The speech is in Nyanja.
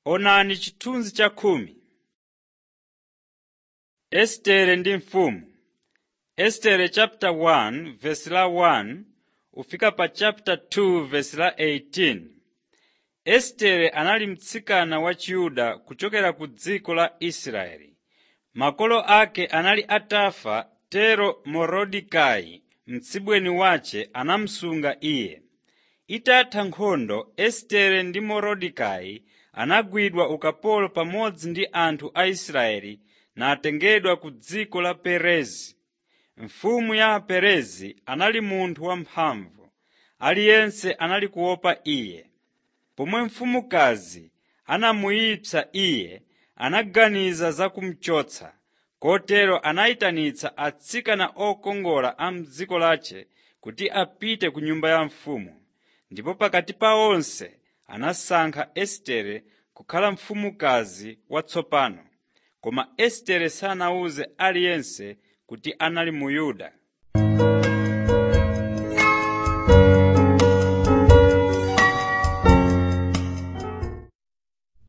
Onani chithunzi cha khumi. Estere ndi mfumu Estere chapter 1 verse la 1 ufika pa chapter 2 verse la 18. Estere anali mtsikana wa Chiyuda kuchokera ku dziko la Israeli. Makolo ake anali atafa tero Morodekai mtsibweni wace anamusunga iye. Itatha nkhondo Estere ndi Morodekai anagwidwa ukapolo pamodzi ndi anthu a Israeli natengedwa ku dziko la Perezi. Mfumu ya Aperezi anali munthu wamphamvu, aliyense anali kuopa iye. Pomwe mfumukazi anamuyipsa iye, anaganiza za kumuchotsa. Kotero anayitanitsa atsikana okongola a m'dziko lace kuti apite ku nyumba ya mfumu. Ndipo pakati pa onse anasankha Estere kukhala mfumukazi watsopano. Koma Estere sanawuze aliyense kuti anali Muyuda.